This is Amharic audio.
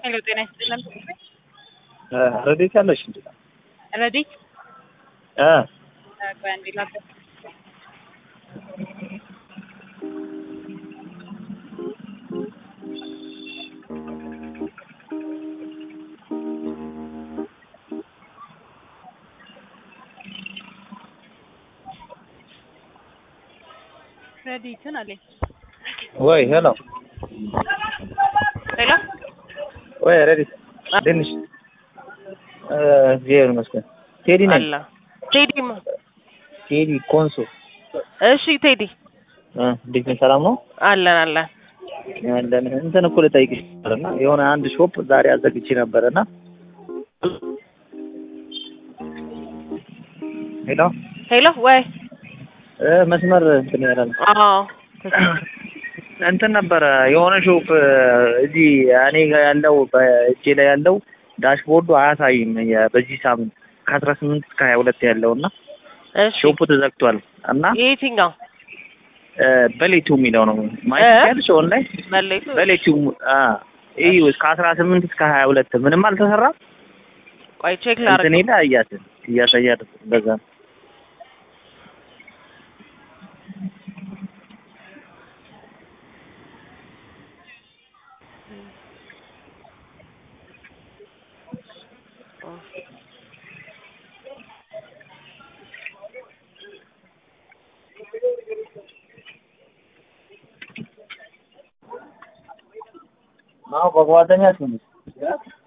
ሄሎ ጤና ይስጥልን። ረዴት ያለሽ እንዴ? ረዲት እ ቆይ አንዴ ላገ- ረዲትን አለኝ። ወይ ሄሎ ሄሎ ወይ ረዴት እንዴት ነሽ? እ እግዚአብሔር ይመስገን። ቴዲ ነኝ። አላ ቴዲ ማ ቴዲ ኮንሶ። እሺ ቴዲ እ እንዴት ነሽ? ሰላም ነው? አለን አለን። ያለን እንትን እኮ ልጠይቅሽ ነበርና የሆነ አንድ ሾፕ ዛሬ አዘግቼ ነበርና ሄሎ ሄሎ ወይ እ መስመር እንትን ያለ ነው አዎ እንትን ነበረ የሆነ ሾፕ እዚህ እኔ ጋር ያለው በእጄ ላይ ያለው ዳሽቦርዱ አያሳይም የ- በዚህ ሳምንት ከአስራ ስምንት እስከ ሀያ ሁለት ያለው እና እሺ ሾፑ ተዘግቷል እና የትኛው እ በሌቱ የሚለው ነው ማየት እ? ያልሽ ኦንላይን መለይቱ በሌቱ አ እዩ እስከ አስራ ስምንት እስከ ሀያ ሁለት ምንም አልተሰራም። ቆይ ቼክ ላድርግ እንትን ሄዳ እያት እያሳያት በዛ ነው። አዎ በጓደኛ ስም